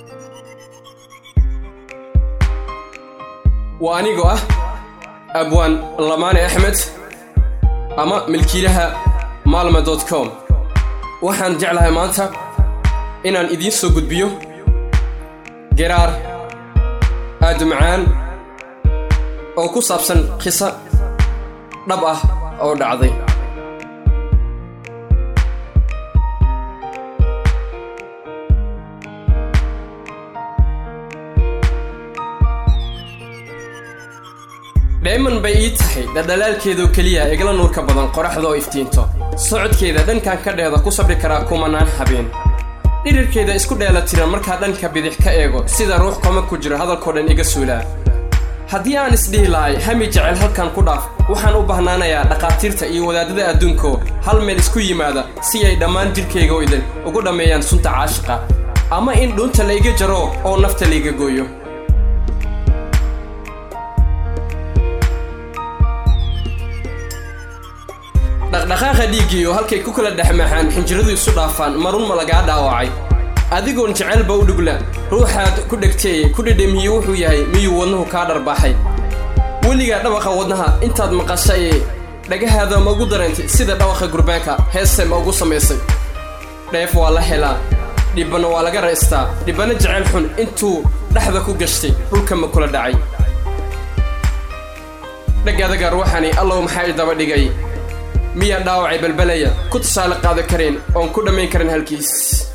waa anigoo ah abwaan lamaane axmed ama milkiilaha maalma dot com waxaan jeclahay maanta inaan idiin soo gudbiyo geraar aad macaan oo ku saabsan qiso dhab ah oo dhacday dheeman bay ii tahay dhaldhalaalkeedoo keliya igla nuurka badan qoraxda oo iftiinto socodkeeda dhankan ka dheeda ku sabri karaa kumanaan habeen dhirirkeeda isku dheela tiran markaa dhanka bidix ka eego sida ruux koma ku jiro hadalkoo dhan iga suulaa haddii aan isdhihi lahay hami jecel halkan ku dhaaf waxaan u bahnaanayaa dhakhaatiirta iyo wadaadada adduunko hal meel isku yimaada si ay dhammaan jidhkayga oo idin ugu dhammeeyaan sunta caashiqa ama in dhuunta layga jaro oo nafta layga gooyo dhaqdhaqaaqa dhiiggii oo halkay ku kala dhexmaxaan xinjiradu isu dhaafaan marun ma lagaa dhaawacay adigoon jecelba u dhugla ruuxaad ku dhegteeye ku dhedhemiye wuxuu yahay miyuu wadnuhu kaa dharbaaxay weligaa dhawaqa wadnaha intaad maqashay dhagahaada ma ugu dareentay sida dhawaqa gurbaanka heese ma ugu samaysay dheef waa la helaa dhibbanna waa laga raystaa dhibbanna jecel xun intuu dhexda ku gashtay dhulka ma kula dhacay dhagaadaga ruuxani allow maxaa i daba dhigay miyaan dhaawacay balbalaya ku tusaale qaada karayn oon ku dhammayn karin halkiis